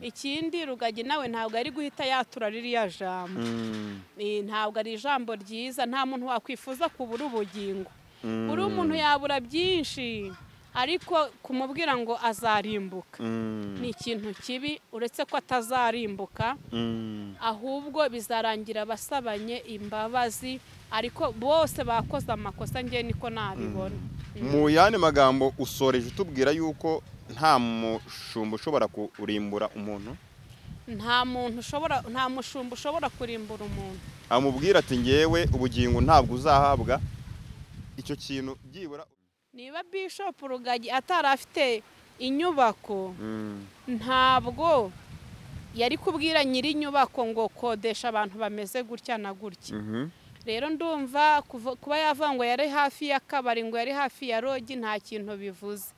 ikindi rugagi nawe ntabwo ari guhita yatura ririya jambo Eh, ntabwo ari ijambo ryiza nta muntu wakwifuza kubura ubugingo buri umuntu yabura byinshi ariko kumubwira ngo azarimbuka ni ikintu kibi uretse ko atazarimbuka ahubwo bizarangira basabanye imbabazi ariko bose bakoze amakosa ngewe niko nabibona mu yandi magambo usoreje utubwira yuko nta mushumba ushobora kurimbura umuntu nta muntu ushobora nta mushumba ushobora kurimbura umuntu amubwira ati ngewe ubugingo ntabwo uzahabwa icyo kintu byibura niba bishop rugagi atari afite inyubako ntabwo yari kubwira nyiri inyubako ngo kodesha abantu bameze gutya na gutya rero ndumva kuva- kuba yavuga ngo yari hafi y'akabari ngo yari hafi ya rogi nta kintu bivuze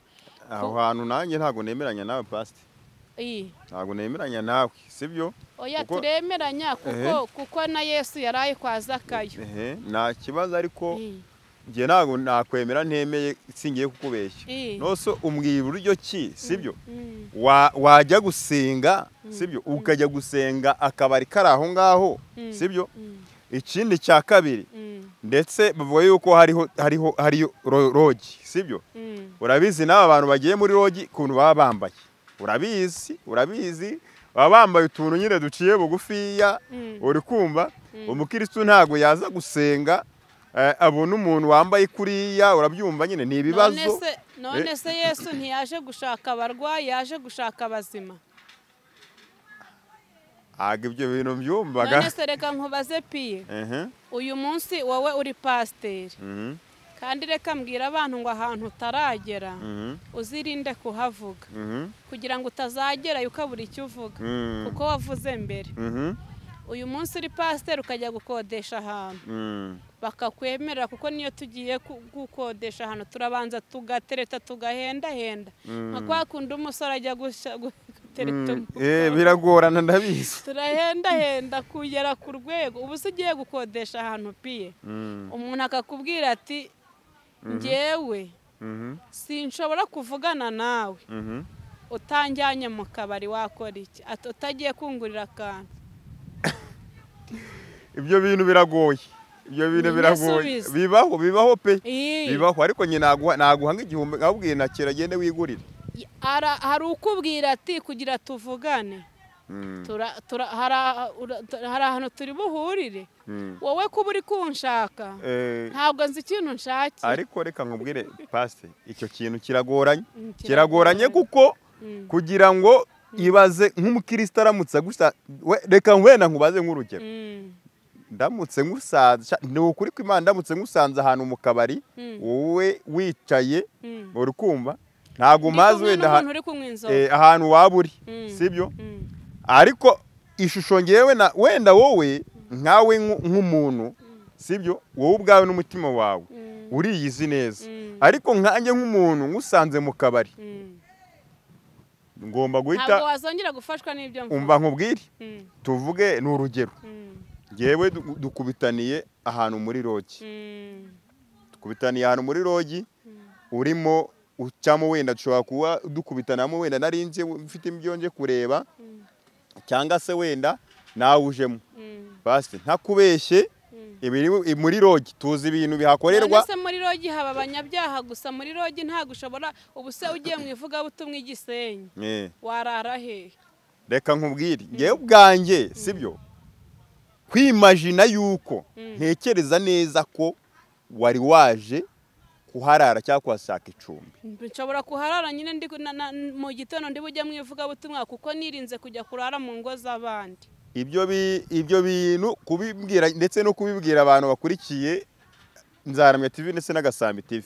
aho hantu nanjye ntabwo nemeranya nawe pasite Iyi. ntabwo nemeranya nawe sibyo oya Kuko- turemeranya kuko kuko na yesu yari aye kwa zakayo ehe nta kibazo ariko Iyi. njye ntabwo nakwemera ntemeye singiye kukubeshya Eh. nose umbwira uburyo ki sibyo Mm. Wa- wajya gusenga sibyo ukajya gusenga akabari kari aho ngaho Mm. sibyo Mm. ikindi cya kabiri Mm. ndetse bavuga yuko hariho hariho hariyo ro- rogi sibyo Mm. urabizi n'aba bantu bagiye muri rogi ukuntu baba bambaye urabizi urabizi baba bambaye utuntu nyine duciye bugufiya Mm. uri kumva umukirisitu ntabwo yaza gusenga eh, abona umuntu wambaye kuriya urabyumva nyine ni None ibibazo se- none se yesu ntiyaje gushaka abarwayi yaje gushaka abazima ntabwo ibyo bintu byumvaga none se reka nkubaze piye Ehe, uyu munsi wowe uri pasiteri mhm, kandi reka mbwira abantu ngo ahantu utaragera mhm, uzirinde kuhavuga mhm, kugira ngo utazagerayo ukabura icyo uvuga Mm. kuko wavuze mbere mhm, uyu munsi uri pasiteri ukajya gukodesha ahantu mhm, bakakwemerera kuko niyo tugiye ku- gukodesha ahantu turabanza tugatereta tugahendahenda nka kwa kundi umusore ajya gushya- gu- gutereta mhm. Eh, umukobwa. biragorana ndabizi turahendahenda kugera ku rwego ubu se ugiye gukodesha ahantu piye Mhm, umuntu akakubwira ati ngewe mhm, sinshobora kuvugana nawe mhm. utanjyanye mu kabari wakora iki Ati, utagiye kungurira akantu ibyo bintu biragoye ibyo bintu Ni biragoye igisubizo. bibaho bibaho pe Ii. bibaho ariko nyine naguha naguhanga igihumbi nkabwiye ntakira agende wigurire Ara- hari ukubwira ati kugira tuvugane Mm, Tura- tura- hari aha- ura- tu- hari ahantu turi buhurire mm. wowe kuba uri kunshaka Eh, ntabwo nzi ikintu nshakira ariko reka nkubwire pasite icyo kintu kiragoranye Mm, kiragoranye kuko Mm. kugira ngo ibaze nk'umukirisitu aramutse agusa we- reka wenda nkubaze nk'urugero Mm, ndamutse ngusanze ni ukuri ko imana ndamutse ngusanze ahantu mu kabari Mm. wowe wicaye mm. uri kumva ntabwo Ndi umazi kumwe wenda n'umuntu aha- uri kunywa inzoga eh, ahantu waba uri Mm. sibyo Mm. ariko ishusho ngewe na wenda wowe nkawe nku- nk'umuntu sibyo wowe ubwawe n'umutima wawe Mm. uriyizi neza Mm. ariko nkanjye nk'umuntu ngusanze mu kabari Mm. ngomba ntabwo guhita wazongera gufashwa n'ibyo mvuga umva nkubwire Mm, tuvuge ni urugero mm, ngewe du- dukubitaniye ahantu muri rogi mm, dukubitaniye ahantu muri rogi urimo ucamo wenda dushobora kuba dukubitanamo wenda narinze mfite ibyo nje kureba Mm. cyangwa se wenda nawe ujemo mm, basite ntakubeshye mm. ibiri muri rogi tuzi ibintu bihakorerwa None se muri rogi haba abanyabyaha gusa muri rogi ntabwo ushobora ubu se ugiye mu ivugabutumwa i gisenyi Eh, warara hehe reka nkubwire ngewe ubwanjye sibyo kwimajina yuko ntekereza neza ko wari waje kuharara cyangwa kuhashaka icumbi nshobora kuharara nyine ndi na- na- mu gitondo ndi bujye mu ivugabutumwa kuko nirinze kujya kurara mu ngo z'abandi ibyo bi- ibyo bintu kubibwira ndetse no kubibwira abantu bakurikiye nzaramya tv ndetse n'agasambi tv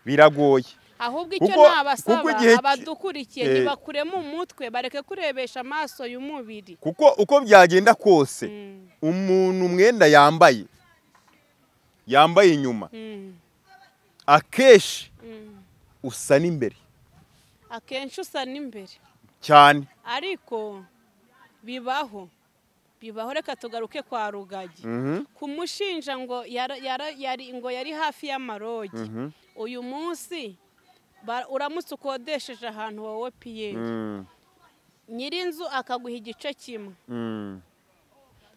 biragoye ahubwo icyo Kuko- nabasaba kuko igihe ki- abadukurikiye Eh. ntibakuremo umutwe bareke kurebesha amaso y'umubiri kuko uko byagenda kose Mm, umuntu umwenda yambaye yambaye inyuma mm, akenshi mm. usa n'imbere akenshi usa n'imbere cyane ariko bibaho bibaho reka tugaruke kwa rugagi kumushinja ngo yara- yara- yari ngo yari hafi y'amarogi uyu munsi ba- uramutse ukodesheje ahantu wowe piyeri nyir'inzu akaguha igice kimwe Mm,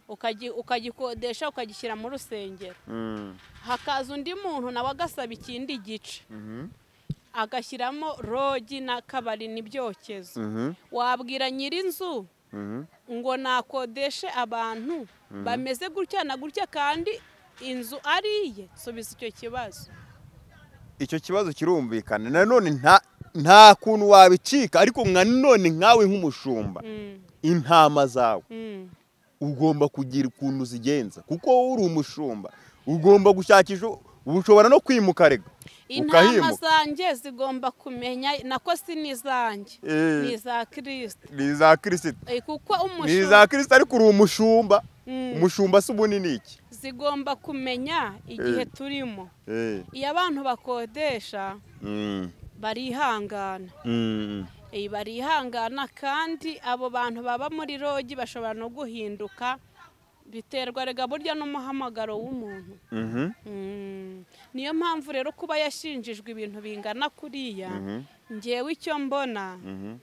ukagi- ukagikodesha ukagishyira mu rusengero mm, hakaza undi muntu nawe agasaba ikindi gice mhm, agashyiramo rogi n'akabari n'ibyokezo mhm, wabwira nyir'inzu mhm, ngo nakodeshe abantu bameze gutya na gutya kandi inzu ari iye subiza icyo kibazo icyo kibazo kirumvikana nanone nta nta kuntu wabicika ariko nka none nkawe nk'umushumba Mm, intama zawe mm, ugomba kugira ukuntu uzigenza kuko wowe uri umushumba ugomba gushakisha ushobora no kwimuka rega intama ukahimuka zanjye zigomba kumenya nako si n'izanjye Eh. ni iza kirisita ni iza kirisita Eh, kuko ni iza kirisita ariko uri umushumba Mm. umushumba si ubunini iki zigomba kumenya igihe Eh. turimo Eh, iyo abantu bakodesha mm, barihangana mm, Eh, barihangana kandi abo bantu baba muri rogi bashobora no guhinduka biterwa rega burya n'umuhamagaro w'umuntu mhm, Mm. niyo mpamvu rero kuba yashinjijwe ibintu bingana kuriya mhm, ngewe icyo mbona mhm.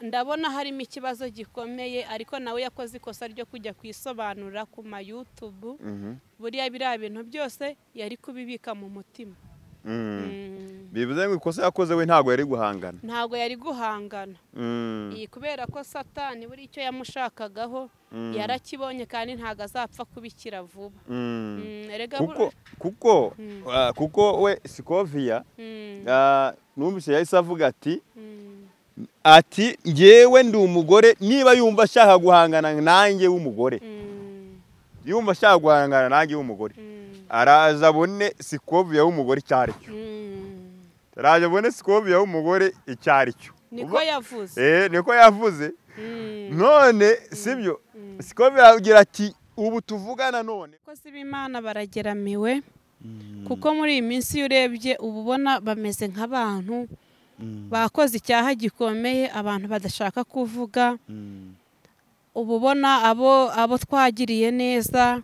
ndabona harimo ikibazo gikomeye ariko nawe yakoze ikosa ryo kujya kwisobanura ku mayutubu Mhm. buriya biriya bintu byose yari kubibika mu mutima Mm. Mm. bivuze ngo ikosa yakoze we ntabwo yari guhangana ntabwo yari guhangana Mm, iyi kubera ko satani buri icyo yamushakagaho Mm. yarakibonye kandi ntabwo azapfa kubikira vuba mm. Mm, erega kuko buri- kuko ah, kuko we sikoviya Mm, ah, numvise yahise avuga ati mm, ati ngewe ndi umugore niba yumva ashaka guhangana nanjye w'umugore mm, yumva ashaka guhangana nanjye w'umugore mm, araza abone sikoviya w'umugore icyo ari cyo mm. araza abone sikoviya w'umugore icyo ari cyo niko Uva- yavuze Eh, niko yavuze Mm, none sibyo mm. sikoviya agira ati ubu tuvugana none abakozi b'imana barageramiwe kuko muri iyi minsi iyo urebye uba ubona bameze nk'abantu bakoze icyaha gikomeye abantu badashaka kuvuga uba ubona abo abo twagiriye neza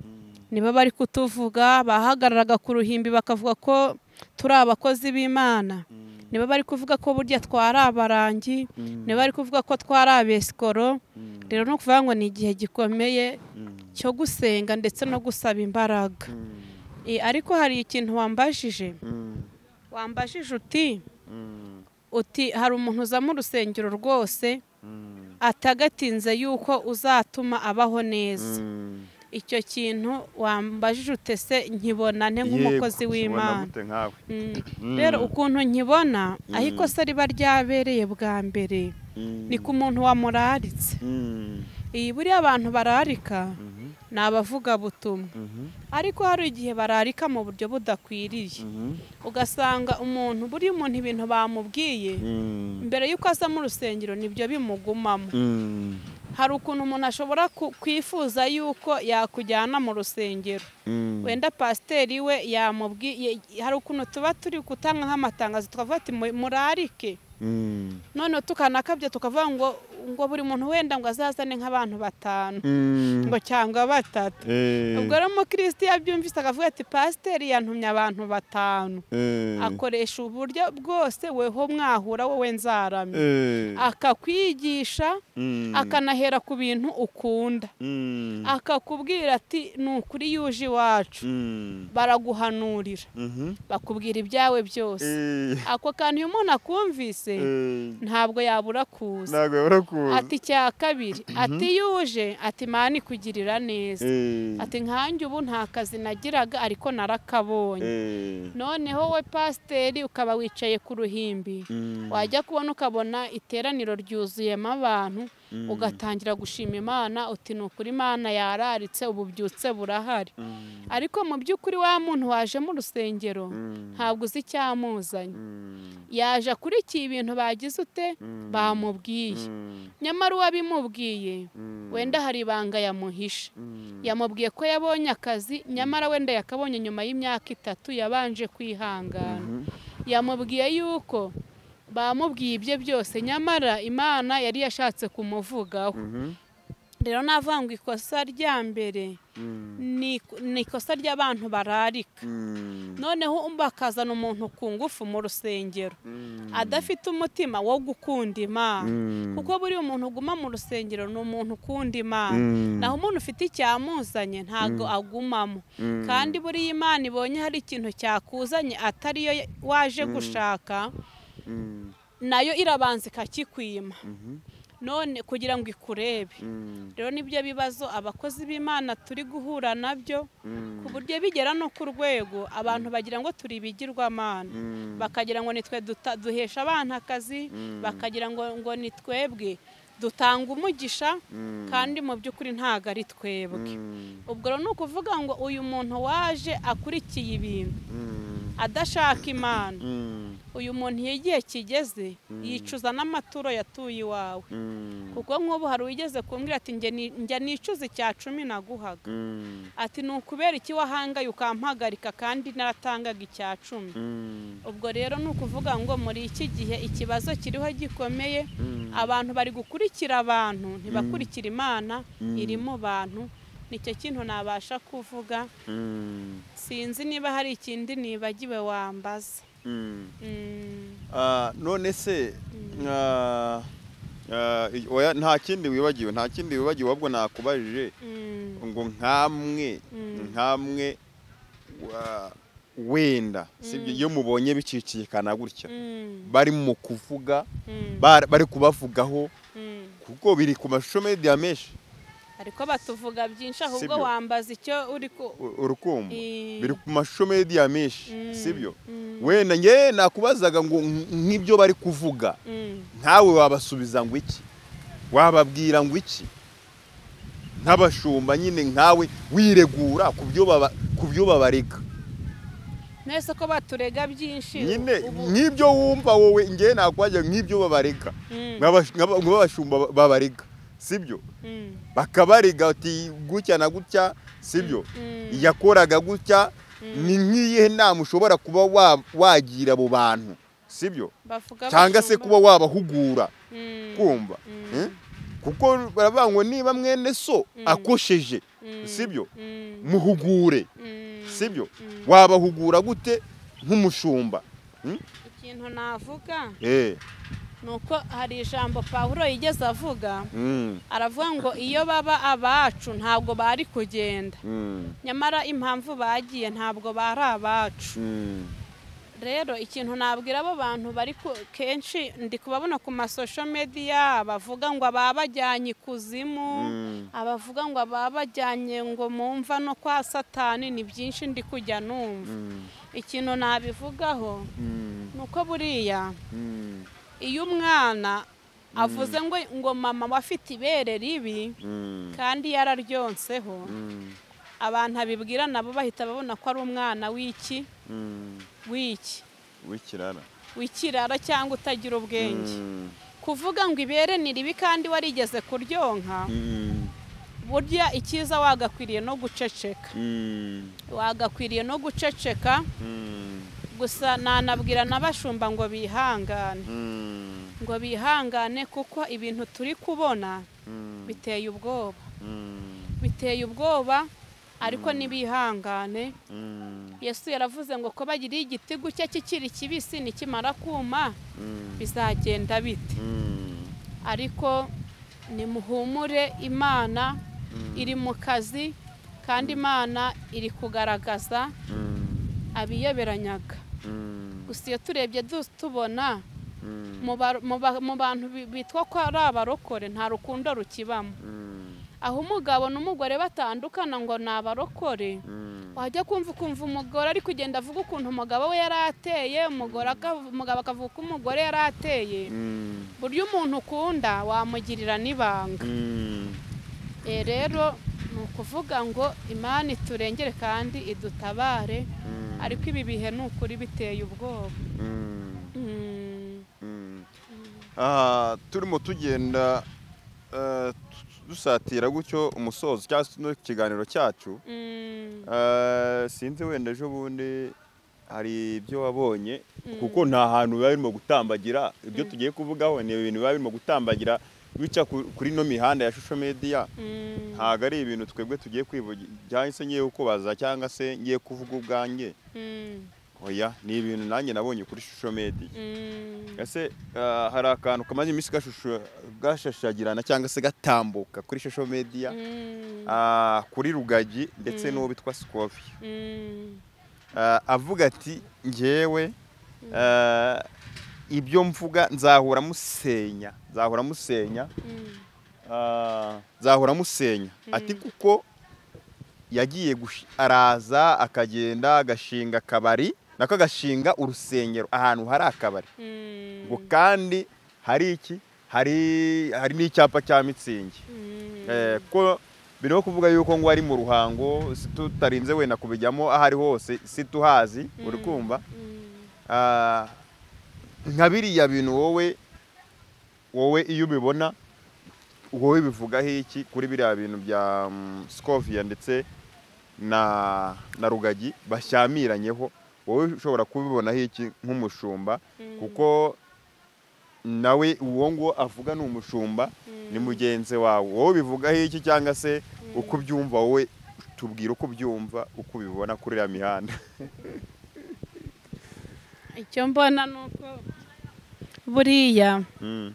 nibo bari kutuvuga bahagararaga ku ruhimbi bakavuga ko turi abakozi b'imana nibo bari kuvuga ko burya twari abarangi nibo bari kuvuga ko twari abesikoro rero ni ukuvuga ngo ni igihe gikomeye cyo gusenga ndetse no gusaba imbaraga Eh, ariko hari ikintu wambajije wambajije uti uti hari umuntu uza mu rusengero rwose atagatinze yuko uzatuma abaho neza icyo kintu wambajije utese nkibona nte nk'umukozi w'imana Mm. rero ukuntu nkibona aho ikosa riba ryabereye bwa mbere ni ku muntu wamuraritse iyi buriya abantu bararika ni abavugabutumwa ariko hari igihe bararika mu buryo budakwiriye ugasanga umuntu buriya umuntu ibintu bamubwiye mbere y'uko aza mu rusengero nibyo bimugumamo hari ukuntu umuntu ashobora ku- kwifuza yuko yakujyana mu rusengero wenda pasiteri we yamubwiye hari ukuntu tuba turi gutanga nk'amatangazo tukavuga ati "Mu- murarike noneho tukanakabya tukavuga ngo ngo buri muntu wenda ngo azazane nk'abantu batanu ngo cyangwa batatu ubwo rero umukirisitu iyo abyumvise akavuga ati pasiteri yantumye abantu batanu akoresha uburyo bwose weho mwahura wowe nzaramye akakwigisha akanahera ku bintu ukunda akakubwira ati ni ukuri yuje iwacu baraguhanurira bakubwira ibyawe byose ako kantu iyo umuntu akumvise ntabwo yabura kuza ntabwo barakuzi ati cya kabiri ati yuje ati mani kugirira neza ati nkanjye ubu nta kazi nagiraga ariko narakabonye noneho we pasiteri ukaba wicaye ku ruhimbi wajya kubona ukabona iteraniro ryuzuyemo abantu ugatangira gushima imana uti ni ukuri imana yararitse ububyutse burahari ariko mu by'ukuri wa muntu waje mu rusengero ntabwo uzi icyamuzanye yaje akurikiye ibintu bagize ute bamubwiye nyamara uwabimubwiye wenda hari ibanga yamuhishe yamubwiye ko yabonye akazi nyamara wenda yakabonye nyuma y'imyaka itatu yabanje kwihangana yamubwiye yuko bamubwiye ibye byose nyamara imana yari yashatse kumuvugaho rero navuga ngo ikosa rya mbere ni ni ikosa ry'abantu bararika noneho bakazana umuntu ku ngufu mu rusengero adafite umutima wo gukunda imana kuko buriya umuntu uguma mu rusengero ni umuntu ukunda imana naho umuntu ufite icyamuzanye ntabwo agumamo kandi buriya imana ibonye hari ikintu cyakuzanye atari yo waje gushaka nayo irabanza ikakikwima none kugira ngo ikurebe rero nibyo bibazo abakozi b'imana turi guhura nabyo ku buryo bigera no ku rwego abantu bagira ngo turi ibigirwamana bakagira ngo nitwe duhesha abana akazi bakagira ngo ni twebwe dutanga umugisha kandi mu by'ukuri ntabwo ari twebwe ubwo rero ni ukuvuga ngo uyu muntu waje akurikiye ibintu adashaka imana uyu muntu iyo igihe kigeze yicuza n'amaturo yatuye iwawe kuko nk'ubu hari uwigeze kumbwira ati njya nicuza icya cumi naguhaga ati ni ukubera iki wahangaye ukampagarika kandi naratangaga icya cumi ubwo rero ni ukuvuga ngo muri iki gihe ikibazo kiriho gikomeye abantu bari gukurikira abantu ntibakurikire imana iri mu bantu nicyo kintu nabasha kuvuga sinzi niba hari ikindi nibagiwe wambaza none se nta kindi wibagiwe nta kindi wibagiwe ahubwo nakubajije ngo nkamwe nkamwe wenda iyo mubonye bicicikana gutya bari mu kuvuga bari kubavugaho kuko biri ku mashusho mediya menshi ariko batuvuga byinshi ahubwo wambaza icyo uri ku urukumbo biri ku mashusho mediya menshi sibyo wenda ngewe nakubazaga ngo nk'ibyo bari kuvuga nkawe wabasubiza ngo iki wababwira ngo iki nk'abashumba nyine nkawe wiregura ku byo babarega mwese ko baturega byinshi nyine nk'ibyo wumva wowe ngewe nakubazaga nk'ibyo babarega nk'abashumba babarega sibyo bakabarega ati gutya na gutya sibyo yakoraga gutya ni nk'iyihe nama ushobora kuba wagira abo bantu sibyo cyangwa se kuba wabahugura kumva kuko baravuga ngo niba mwene so akosheje sibyo muhugure sibyo wabahugura gute nk'umushumba ikintu navuga ni uko hari ijambo paul yigeze avuga aravuga ngo iyo baba abacu ntabwo bari kugenda nyamara impamvu bagiye ntabwo bari abacu rero ikintu nabwira abo bantu bari kenshi ndi kubabona ku masosho mediya bavuga ngo ababajyanye ikuzimu abavuga ngo ababajyanye ngo mumva no kwa satani ni byinshi ndi kujya numva ikintu nabivugaho ni uko buriya iyo umwana avuze ngo ngo mama wafite ibere ribi kandi yararyonseho abantu abibwira nabo bahita babona ko ari umwana w'iki w'iki w'ikirara w'ikirara cyangwa utagira ubwenge kuvuga ngo ibere ni ribi kandi warigeze kuryonka burya icyiza wagakwiriye no guceceka wagakwiriye no guceceka gusa nanabwira n'abashumba ngo bihangane ngo bihangane kuko ibintu turi kubona biteye ubwoba biteye ubwoba ariko ntibihangane yesu yaravuze ngo ko bagiriye igiti gutya kikiri kibisi nikimara kuma bizagenda bite ariko nimuhumure imana iri mu kazi kandi imana iri kugaragaza abiyoberanyaga gusa iyo turebye tubona mu bantu bitwa ko ari abarokore nta rukundo rukibamo aho umugabo n'umugore batandukana ngo ni abarokore wajya kumva ukumva umugore ari kugenda avuga ukuntu umugabo we yari ateye umugabo akavuga uko umugore yari ateye buryo umuntu ukunda wamugirira n'ibanga rero ni ukuvuga ngo imana iturengere kandi idutabare ariko ibi bihe ni ukuri biteye ubwoba turimo tugenda dusatira gutyo umusozo cyangwa se ikiganiro cyacu sinzi wenda ejo bundi hari ibyo wabonye kuko nta hantu biba birimo gutambagira ibyo tugiye kuvugaho ni ibintu biba birimo gutambagira bica kuri ino mihanda ya shusho mediya ntabwo ari ibintu twebwe tugiye kwivugira cyangwa se ngiye kubaza cyangwa se ngiye kuvuga ubwanjye oya ni ibintu nanjye nabonye kuri shusho mediya ese ah, hari akantu kamaze iminsi gashusho gashashagirana cyangwa se gatambuka kuri shusho mediya ah, kuri rugagi ndetse n'uwo bitwa sikovi Ah, avuga ati ngewe ah, ibyo mvuga nzahora musenya nzahora musenya Ah, nzahora musenya ati kuko yagiye gushi- araza akagenda agashinga akabari nako agashinga urusengero ahantu hari akabari ngo kandi hari iki hari hari n'icyapa cya mitsingi Eh, kuko birimo kuvuga yuko ngo ari mu ruhango si tutarinze wenda kubijyamo aho ari hose si tuhazi uri kumva Ah, nka biriya bintu wowe wowe iyo ubibona wowe bivugaho iki kuri biriya bintu bya scoviya ndetse na na rugagi bashyamiranye wowe ushobora kubibonaho iki nk'umushumba kuko nawe uwo ngo avuga ni umushumba ni mugenzi wawe wowe bivugaho iki cyangwa se uko ubyumva wowe tubwira uko ubyumva uko ubibona kuri iriya mihanda icyo mbona ni uko buriya Mm.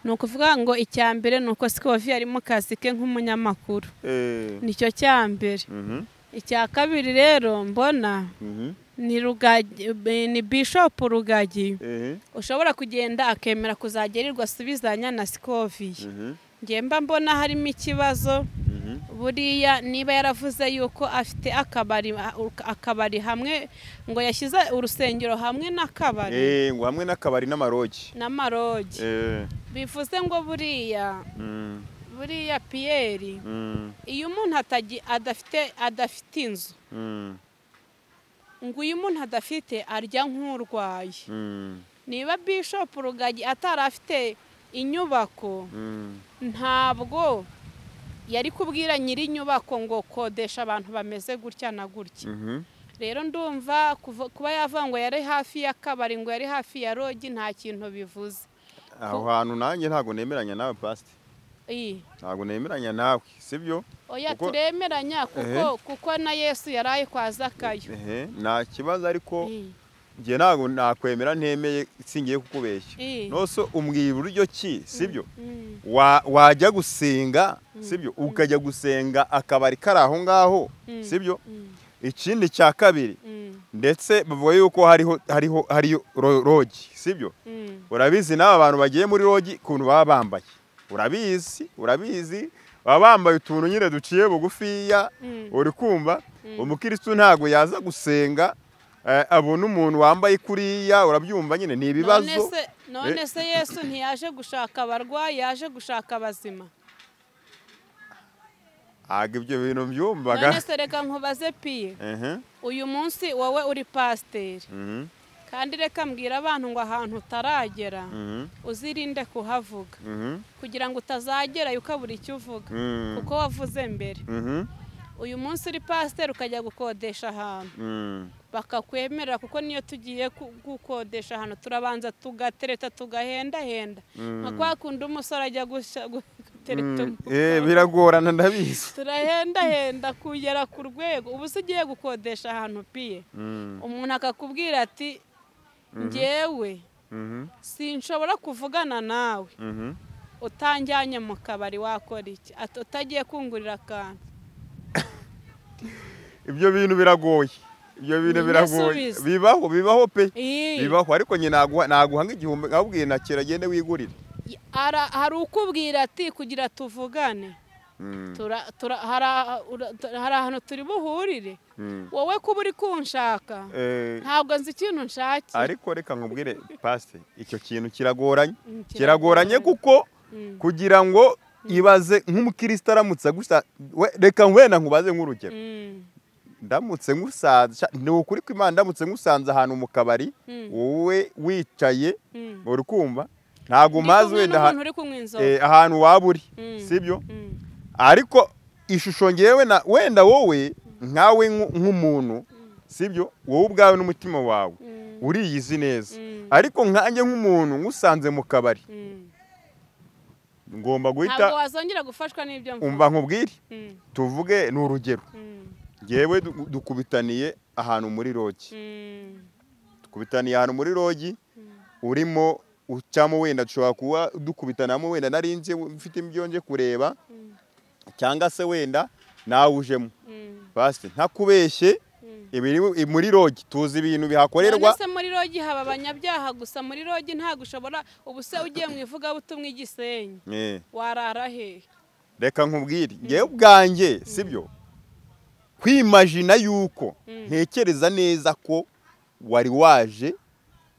ni ukuvuga ngo icya mbere ni uko sikovi ari mu kazi ke nk'umunyamakuru Eh, nicyo cya mbere mhm, icya kabiri rero mbona mhm, ni rugagi ni bishopu rugagi eh, ushobora kugenda akemera kuzagerirwa asubizanya na sikoviye mhm, ngiye mba mbona harimo ikibazo mhm, buriya niba yaravuze yuko afite akabari akabari hamwe ngo yashyize urusengero hamwe n'akabari Eh, ngo hamwe n'akabari n'amarogi n'amarogi Eh, bivuze ngo buriya mm, buriya piyeri mm, iyo umuntu atagi- adafite adafite inzu mm, ngo iyo umuntu adafite arya nk'urwaye mm, niba bishopu rugagi atari afite inyubako mm. ntabwo yari kubwira nyir'inyubako ngo kodesha abantu bameze gutya na gutya Mhm, rero ndumva kuva- kuba yavuga ngo yari hafi y'akabari ngo yari hafi ya rogi nta kintu bivuze aho hantu nanjye ntabwo nemeranya nawe pasite Iyi. ntabwo nemeranya nawe sibyo oya Kuko- turemeranya kuko kuko na yesu yari aye kwa zakayo Ehe, nta kibazo ariko Iyi. njye ntabwo nakwemera ntemeye singiye kukubeshya Eh. nose umbwira uburyo ki sibyo Mm, Wa- wajya gusenga sibyo ukajya gusenga akabari kari aho ngaho Mm. sibyo mm, ikindi cya kabiri mm, ndetse bavuga yuko hariho hariho hariyo ro- rogi sibyo mm. urabizi n'aba bantu bagiye muri rogi ukuntu baba bambaye urabizi urabizi baba bambaye utuntu nyine duciye bugufiya Mm. uri kumva umukirisitu ntabwo yaza gusenga eh, abona umuntu wambaye kuriya urabyumva nyine ni None ibibazo se- none se yesu ntiyaje gushaka abarwayi yaje gushaka abazima ntabwo ibyo bintu byumvaga none se reka nkubaze piye Ehe, uyu munsi wowe uri pasiteri mhm, kandi reka mbwira abantu ngo ahantu utaragera mhm, uzirinde kuhavuga mhm, kugira ngo utazagerayo ukabura icyo uvuga mhm, kuko wavuze mbere mhm, uyu munsi uri pasiteri ukajya gukodesha ahantu mhm, bakakwemerera kuko niyo tugiye ku- gukodesha ahantu turabanza tugatereta tugahendahenda nka kwa kundi umusore ajya gushya- gu- gutereta mhm. Eh, umukobwa biragorana ndabizi turahendahenda kugera ku rwego ubu se ugiye gukodesha ahantu piye Mhm, umuntu akakubwira ati ngewe mhm, sinshobora kuvugana nawe mhm. utanjyanye mu kabari wakora iki Ati, utagiye kungurira akantu ibyo bintu biragoye ibyo bintu Ni biragoye igisubizo. bibaho bibaho pe Ii, bibaho ariko nyine naguha naguhanga igihumbi nkabwiye ntakira agende wigurira ara- hari ukubwira ati kugira tuvugane Mhm, Tura- tura- hari aha- ura- tura- hari ahantu turi buhurire mhm. wowe kuba uri kunshaka Eh, ntabwo nzi ikintu nshaki ariko reka nkubwire pasite icyo kintu kiragoranye Mm, kiragoranye kuko Mm. kugira ngo ibaze nk'umukristo aramutse gusa we- reka wenda nkubaze nk'urugero Mm, ndamutse ngusanze ni ukuri ko imana ndamutse ngusanze ahantu mu kabari Mm. wowe wicaye mm. uri kumva ntabwo Ndi mazi kumwe wenda n'umuntu aha- uri kunywa inzoga eh, ahantu waba uri Mm. sibyo Mm, ariko ishusho ngewe na wenda wowe nkawe nk'u- nk'umuntu sibyo wowe ubwawe n'umutima wawe mm, uriyizi neza Mm. ariko nkanjye nk'umuntu ngusanze mu kabari mm. ngomba ntabwo guhita wazongera gufashwa n'ibyo mvuga umva nkubwire Mm, tuvuge ni urugero mm, ngewe du- dukubitaniye ahantu muri rogi mm, dukubitaniye ahantu muri rogi urimo ucamo wenda dushobora kuba dukubitanamo wenda narinze mfite ibyo nje kureba cyangwa se wenda nawujemo mm, basi ntakubeshye mm. ibiri muri rogi tuzi ibintu bihakorerwa None se muri rogi haba abanyabyaha gusa muri rogi ntabwo ushobora ubu se ugiye mu ivugabutumwa i Gisenyi Eh, warara hehe reka nkubwire ngewe ubwanjye sibyo kwimajina yuko ntekereza neza ko wari waje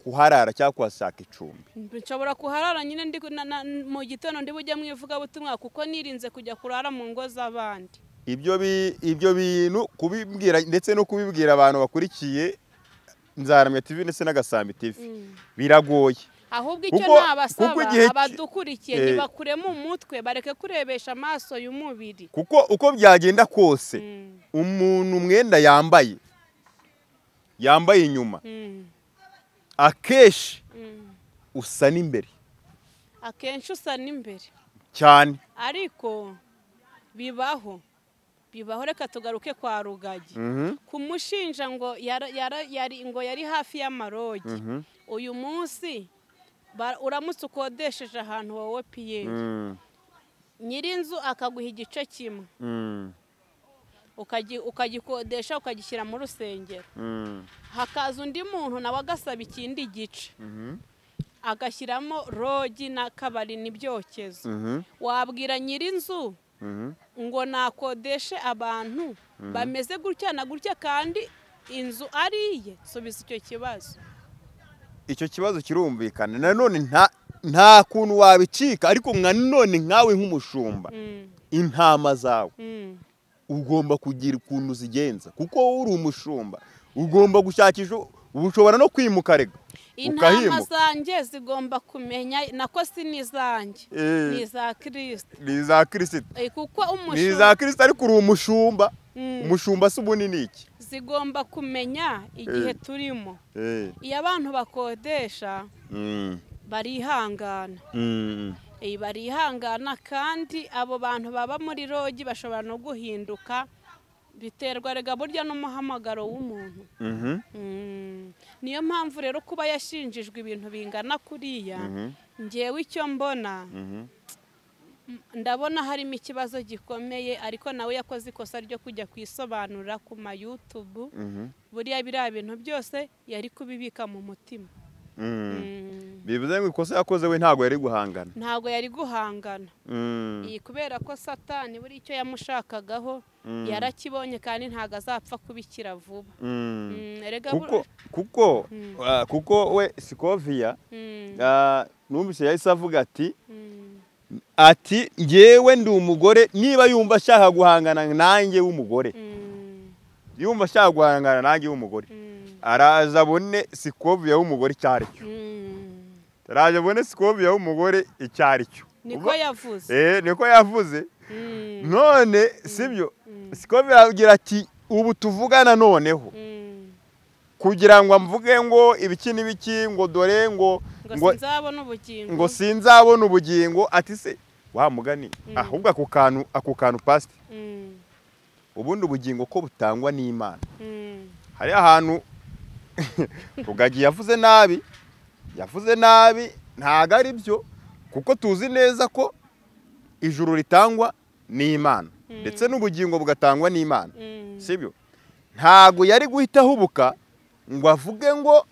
kuharara cyangwa kuhashaka icumbi nshobora kuharara nyine ndi na- na- mu gitondo ndi bujye mu ivugabutumwa kuko nirinze kujya kurara mu ngo z'abandi ibyo bi- ibyo bintu kubibwira ndetse no kubibwira abantu bakurikiye nzaramya tv ndetse n'agasambi tv Mm. biragoye ahubwo icyo Kuko- nabasaba kuko igihe ki- abadukurikiye Eh. ntibakuremo umutwe bareke kurebesha amaso y'umubiri kuko uko byagenda kose Mm, umuntu umwenda yambaye yambaye inyuma mm, akenshi mm. usa n'imbere akenshi usa n'imbere cyane ariko bibaho bibaho reka tugaruke kwa rugagi kumushinja ngo yara- yara- yari ngo yari hafi y'amarogi Mhm. uyu munsi ba- uramutse ukodesheje ahantu wowe piyeri Mm, nyir'inzu akaguha igice kimwe mm, ukagi- ukagikodesha ukagishyira mu rusengero mm, hakaza undi muntu nawe agasaba ikindi gice mhm, agashyiramo rogi n'akabari n'ibyokezo mhm, wabwira nyir'inzu mhm, ngo nakodeshe abantu bameze gutya na gutya kandi inzu ari iye subiza icyo kibazo icyo kibazo kirumvikana nanone nta nta kuntu wabicika ariko nka none nkawe nk'umushumba Mm, intama zawe mm, ugomba kugira ukuntu zigenza kuko wowe uri umushumba ugomba gushakisha ushobora no kwimuka rega intama ukahimuka. zanjye zigomba kumenya nako si n'izanjye Eh. ni iza kirisita ni iza kirisita Eh, kuko ni iza umushumba kirisita ariko uri umushumba Mm. umushumba si ubunini iki zigomba kumenya igihe Eh. turimo Eh, iyo abantu bakodesha mm, barihangana mm, Eh, barihangana kandi abo bantu baba muri rogi bashobora no guhinduka biterwa rega burya n'umuhamagaro w'umuntu mhm, Mm. niyo mpamvu rero kuba yashinjijwe ibintu bingana kuriya mhm, ngewe icyo mbona mhm. ndabona harimo ikibazo gikomeye ariko nawe yakoze ikosa ryo kujya kwisobanura ku mayutubu Mhm. buriya biriya bintu byose yari kubibika mu mutima Mm. Mm. bivuze ngo ikosa yakoze we ntabwo yari guhangana ntabwo yari guhangana Mm. iyi kubera ko satani buri icyo yamushakagaho Mm. yarakibonye kandi ntabwo azapfa kubikira vuba Mm. Mm, erega kuko bur- kuko Mm. ah, kuko we sikoviya Mm, ah, numvise yahise avuga ati mm, ati ngewe ndi umugore niba yumva ashaka guhangana nanjye w'umugore mm, yumva ashaka guhangana nanjye w'umugore mm, araza abone sikoviya w'umugore icyo ari cyo mm. araza abone sikoviya w'umugore icyo ari cyo niko Uba- yavuze Eh, niko yavuze Mm, none sibyo mm, sikoviya agira ati ubu tuvugana noneho mm. kugira ngo mvuge ngo ibiki n'ibiki ngo dore ngo ngo ngo sinzabona ubugingo ngo sinzabona ubugingo ati se wa mugani ahubwo ako kantu ako kantu pasite Mm, ubundi ubugingo ko butangwa n'imana mm, hari ahantu rugagi yavuze nabi yavuze nabi ntago ari byo kuko tuzi neza ko ijuru ritangwa n'imana ndetse n'ubugingo bugatangwa n'imana mm, sibyo ntago yari guhita ahubuka ngo avuge ngo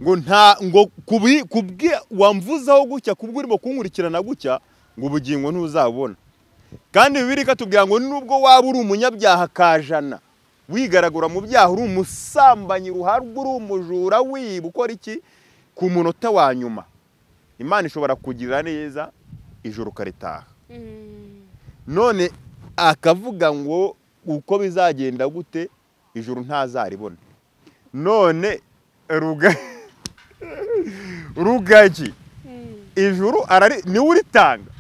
ngo nta ngo kubi kubwe wamvuzaho gutya kubwo urimo kunkurikirana gutya ngo ubugingo ntuzabona kandi bibiri katubwira ngo nubwo waba uri umunyabyaha kajana wigaragura mu byaha uri umusambanyi ruharwa uri umujura wiba ukora iki ku munota wa nyuma imana ishobora kugirira neza ijoro ukaritaha mm. none akavuga ngo uko bizagenda gute ijuru ntazaribona none ruga rugagi Mm, ijuru arari niwe uritanga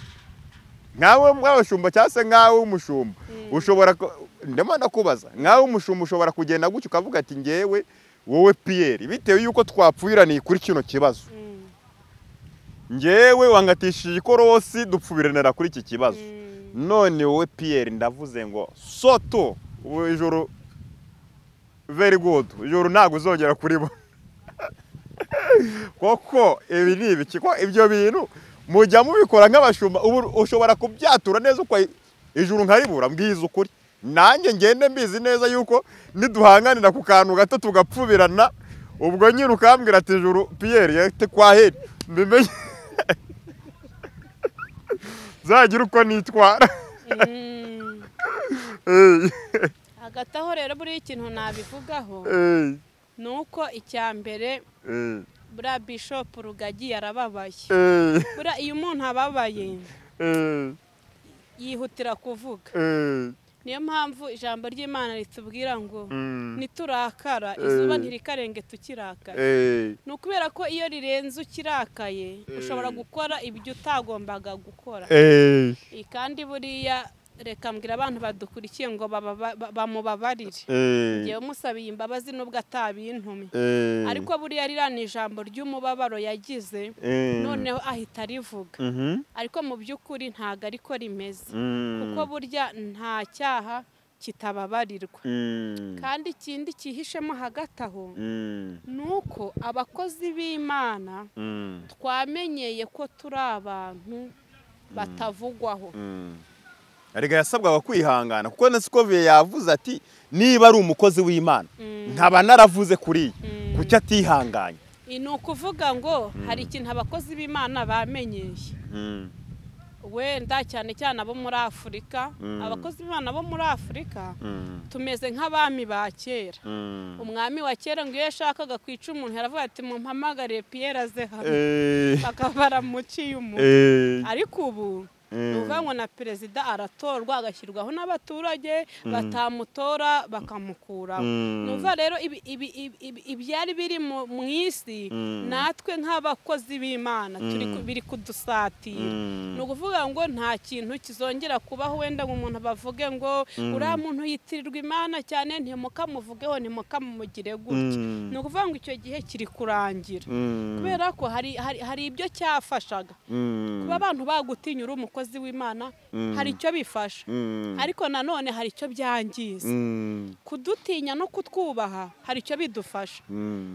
nkawe mwabashumba cyangwa se nkawe w'umushumba ushobora ku- ndimo ndakubaza nkawe w'umushumba ushobora kugenda gutya ukavuga ati ngewe wowe piyeri bitewe yuko twapfuiraniye kuri kino kibazo mm, ngewe wangatishije ikorosi dupfubiranira kuri iki kibazo none wowe piyeri ndavuze ngo soto ubu ijoro veri gudu ijoro ntabwo uzongera kuribona koko ibi ni ibiki ko ibyo bintu mujya mubikora nk'abashumba ubu ushobora kubyatura neza uko ijuru nkaribura mbwiza ukuri nanjye ngende mbizi neza yuko niduhanganira ku kantu gato tugapfubirana ubwo nyine ukambwira ati ijuru piyeri yate kwa heri mbimenye zagira uko nitwara hagati aho rero buriya ikintu nabivugaho ni uko icya mbere buriya bishopu rugagi yarababaye buriya iyo umuntu ababaye yihutira kuvuga niyo mpamvu ijambo ry'imana ritubwira ngo niturakara izuba ntirikarenga tukirakara ni ukubera ko iyo rirenze ukirakaye ushobora gukora ibyo utagombaga gukora kandi buriya reka mbwira abantu badukurikiye ngo bamubabarire ngewe musabiye imbabazi nubwo atabintume ariko buriya ririya ni ijambo ry'umubabaro yagize noneho ahita arivuga ariko mu by'ukuri ntabwo ariko rimeze kuko burya nta cyaha kitababarirwa kandi ikindi cyihishemo hagati aho ni uko abakozi b'imana twamenyeye ko turi abantu batavugwaho rega yasabwaga kwihangana kuko na sikoviye yavuze ati niba ari umukozi w'imana nkaba naravuze kuriya kuki atihanganye ni ukuvuga ngo hari ikintu abakozi b'imana bamenyeye wenda cyane cyane abo muri afurika abakozi b'imana bo muri afurika tumeze nk'abami ba kera umwami wa kera ngo iyo yashakaga kwica umuntu yaravuga ati mumpamagare piyeri aze hano bakaba baramuciye umuntu ariko ubu ni na perezida aratorwa agashyirwaho n'abaturage batamutora bakamukuraho nuva rero ibyari biri mu isi natwe nk'abakozi b'imana biri kudusatira ni ukuvuga ngo nta kintu kizongera kubaho wenda ngo umuntu bavuge ngo uriya muntu yitirirwa imana cyane ntimukamuvugeho ntimukamumugire gutya ni ukuvuga ngo icyo gihe kiri kurangira kubera ko hari ibyo cyafashaga kuba abantu bagutinya uri umukozi umukozi w'imana hari icyo bifasha ariko nanone hari icyo byangiza kudutinya no kutwubaha hari icyo bidufasha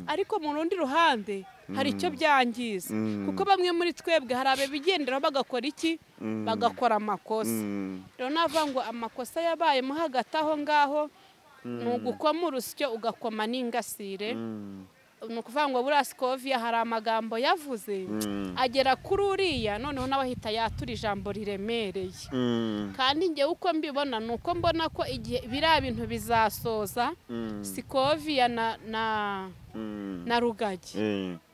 ariko mu rundi ruhande hari icyo byangiza kuko bamwe muri twebwe hari ababigenderaho bagakora iki bagakora amakosa rero navuga ngo amakosa yabayemo hagati aho ngaho ni ugukoma urusyo ugakoma n'ingasire ni ukuvuga ngo buriya sikoviya hari amagambo yavuze agera kuri uriya noneho nawe ahita yatura ijambo riremereye kandi ngewe uko mbibona ni uko mbona ko igihe biriya bintu bizasoza sikoviya na rugagi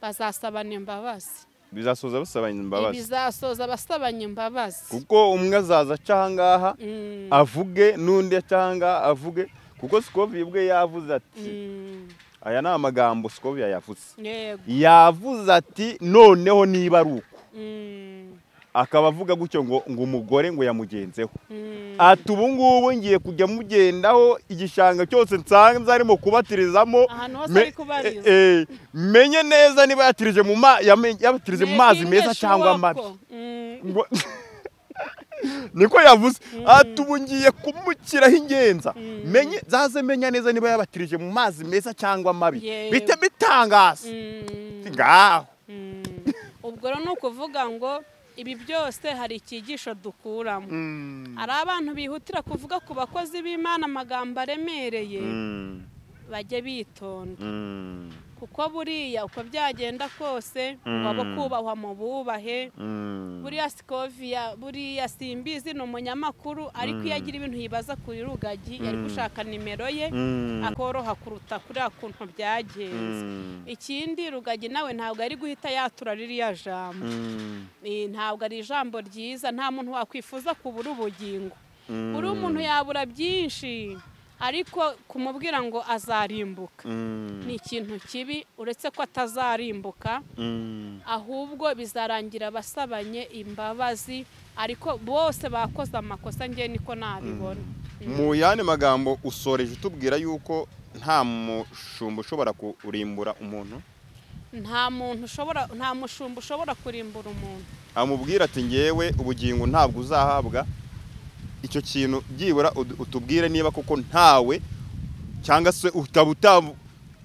bazasabana imbabazi bizasoza basabanye imbabazi bizasoza basabanye imbabazi kuko umwe azaza aca ahangaha avuge n'undi aca ahangaha avuge kuko sikoviya ubwe yavuze ati aya ni amagambo sikoviya yavuze yavuze ati noneho niba ari uko akaba avuga gutyo ngo ngo umugore ngo yamugenzeho ati ubu ngubu ngiye kujya mugendaho igishanga cyose nsanze arimo kubatirizamo menye neza niba yatirije mu mazi meza cyangwa amabi niko yavuze ubu ngiye kumukiraho ingenza zaze menya neza niba yabatirije mu mazi meza cyangwa mabi bite bitangaza ngaho ubwo rero ni ukuvuga ngo ibi byose hari icyigisho dukuramo hari abantu bihutira kuvuga ku bakozi b'imana amagambo aremereye bajye bitonda kuko buriya uko byagenda kose waba kubahwa mu bubahe buriya sikoviya buriya simbizi ni umunyamakuru ariko iyo agira ibintu yibaza kuri rugagi yari gushaka nimero ye akoroha kuruta kuri kuntu byagenze ikindi rugagi nawe ntabwo ari guhita yatura ririya jambo ntabwo ari ijambo ryiza nta muntu wakwifuza kubura ubugingo buri umuntu yabura byinshi ariko kumubwira ngo azarimbuka ni ikintu kibi uretse ko atazarimbuka ahubwo bizarangira abasabanye imbabazi ariko bose bakoze amakosa ngewe niko nabibona mu yandi magambo usoreje utubwira yuko nta mushumba ushobora kurimbura umuntu nta muntu ushobora nta mushumba ushobora kurimbura umuntu amubwira ati ngewe ubugingo ntabwo uzahabwa icyo kintu byibura udu- utubwire niba koko ntawe cyangwa se ukaba utam-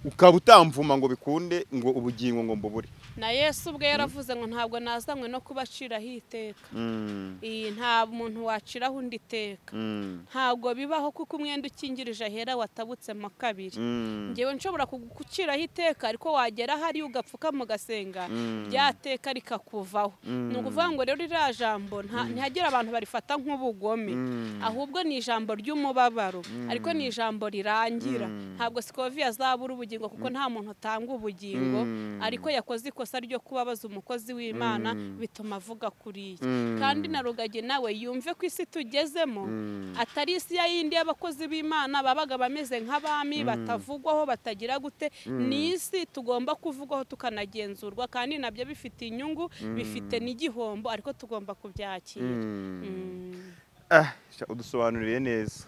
ukaba utamvuma ngo bikunde ngo ubugingo ngo mbubure na yesu ubwe yaravuze ngo ntabwo nazanywe no kubaciraho iteka Mm, iyi nta muntu waciraho undi iteka mm, ntabwo bibaho kuko umwenda ukingirije ahera watabutsemo kabiri mm, ngewe nshobora kuguciraho iteka ariko wagera ahari ugapfukama ugasenga mm, rya teka rikakuvaho Mm. ni ukuvuga ngo rero iriya jambo nta- ntihagire abantu barifata nk'ubugome mm. ahubwo ni ijambo ry'umubabaro ariko ni ijambo rirangira Mm. ntabwo sikovi yazabura ubugingo kuko nta muntu atanga ubugingo Mm. ariko yakoze ikosa ryo kubabaza umukozi w'imana Mm. bituma avuga kuri iyi Mm. kandi na rugagi nawe yumve ko isi tugezemo Mm. atari isi ya yindi y'abakozi b'imana babaga bameze nk'abami batavugwaho batagira gute ni isi tugomba kuvugwaho tukanagenzurwa kandi nabyo bifite inyungu bifite n'igihombo ariko tugomba kubyakira Mm. Mm. Ah, sha, udusobanuriye neza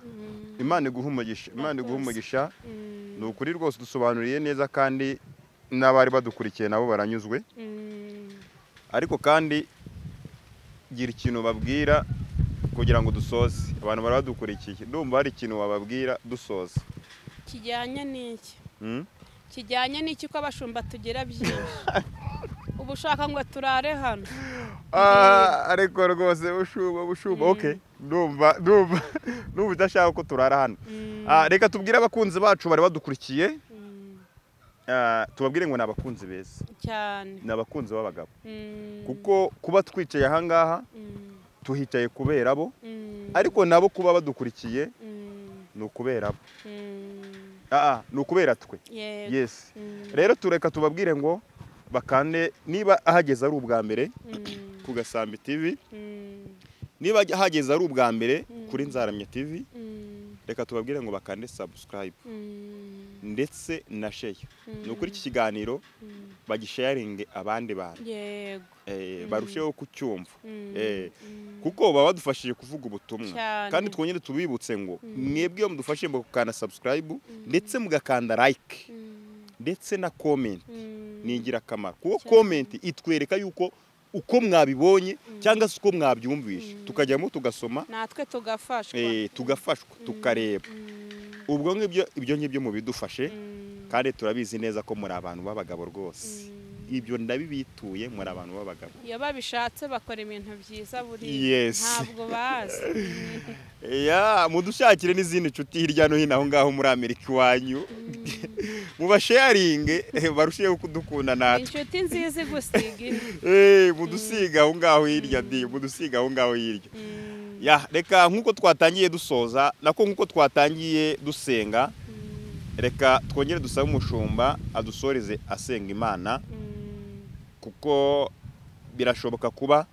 imana iguha umugisha imana iguha Murakoze. umugisha Mm. ni ukuri rwose udusobanuriye neza kandi n'abari badukurikiye nabo baranyuzwe Mm. ariko kandi gira ikintu babwira kugira ngo dusoze abantu bari badukurikiye ndumva hari ikintu wababwira dusoza kijyanye n'iki Mm? kijyanye n'iki ko abashumba tugira byinshi uba ushaka ngo turare hano Ah, ariko rwose bushuba bushuba okay ndumva ndumva ndumva udashaka ko turara hano Mm. Ah, reka tubwire abakunzi bacu bari badukurikiye Mm. ah, tubabwire ngo ni abakunzi beza cyane ni abakunzi b'abagabo Mm. kuko kuba twicaye ahangaha Mm. tuhicaye kubera bo Mm. ariko nabo kuba badukurikiye Mm. ni ukubera bo Mm. Ah, ah, ni ukubera twe Yego. yes Mm. rero tureka tubabwire ngo bakande niba ahageze ari ubwa mbere Mm. ku gasambi tv Mm. niba ahageze ari ubwa mbere Mm. kuri nzaramya tv Mm. reka tubabwire ngo bakande subscribe Mm. ndetse na share Mm. ni ukuri iki kiganiro Mm. bagisharinge abandi bantu yego eh, Mm. barusheho kucyumva Mm. Eh, Mm. kuko baba badufashije kuvuga ubutumwa Cyane. kandi twongere tubibutse ngo Mm. mwebwe iyo mudufashije mugakanda subscribe Mm. ndetse mugakanda like Mm. ndetse na comment Mm. ni ingirakamaro kuko Cyane. komenti itwereka yuko uko mwabibonye Mm. cyangwa se uko mwabyumvishe Mm. tukajyamo tugasoma natwe tugafashwa eh, tugafashwa Mm. tukareba Mm. ubwo ngibyo ibyo ngibyo mubidufashe Mm. kandi turabizi neza ko muri abantu b'abagabo rwose Mm. ibyo ndabibituye muri abantu b'abagabo iyo babishatse bakora ibintu byiza buriya Yes. ntabwo bazi ya mudushakire n'izindi nshuti hirya no hino aho ngaho muri amerika iwanyu mubasharinge eh, barusheho kudukunda natwe inshuti nziza igusiga indi Eh, mudusiga aho ngaho hirya di mudusiga aho ngaho hirya Mm, ya reka nk'uko twatangiye dusoza nako nk'uko twatangiye dusenga mm, reka twongere dusabe umushumba adusoreze asenga imana mm, kuko birashoboka kuba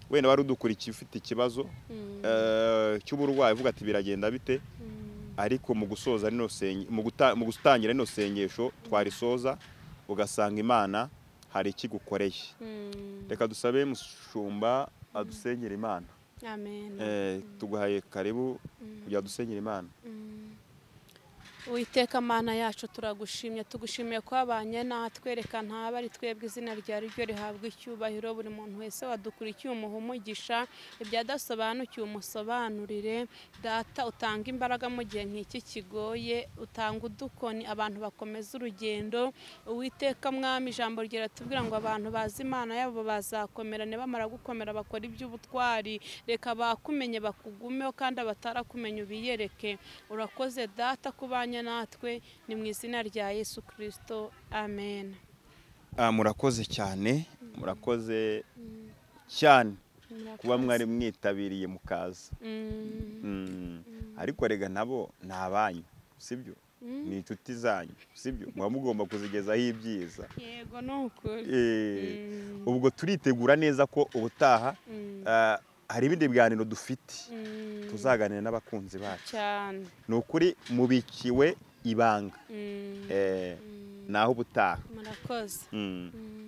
wenda wari udukurikiye ufite ikibazo mm, eh, cy'uburwayi uvuga ati biragenda bite mm, ariko mu gusoza rino senge- mu guta- mu gutangira rino sengesho twarisoza ugasanga imana hari ikigukoreye mm. reka dusabe mushumba adusengera imana amen Eh, tuguhaye karibu Mm, kujya dusengera imana mm. Uwiteka mana yacu turagushimye tugushimiye ko wabanye natwereka ntaba ari twebwe izina ryawe ryo rihabwa icyubahiro buri muntu wese wadukurikiye umuha umugisha ibyadasobanukiwe umusobanurire data utanga imbaraga mu gihe nk'iki kigoye utanga udukoni abantu bakomeza urugendo uwiteka mwami ijambo ryawe tubwira ngo abantu bazi imana yabo bazakomera nibamara gukomera bakora iby'ubutwari reka bakumenye bakugumeho kandi abatarakumenya ubiyereke urakoze data kubanya natwe ni mu izina rya yesu kirisito amen Ah, murakoze cyane murakoze cyane kuba mwari mwitabiriye mukaza Mm, Mm. ariko rega nabo ni abanyu sibyo Mm. ni inshuti zanyu sibyo muba mugomba kuzigezaho ibyiza yego ni ukuri Eh, Mm, ubwo turitegura neza ko ubutaha mm, ah, hari ibindi biganiro dufite mm, tuzaganira n'abakunzi bacu cyane ni ukuri mubikiwe ibanga Mm, Eh, mm, naho ubutaha murakoze Mm. Mm.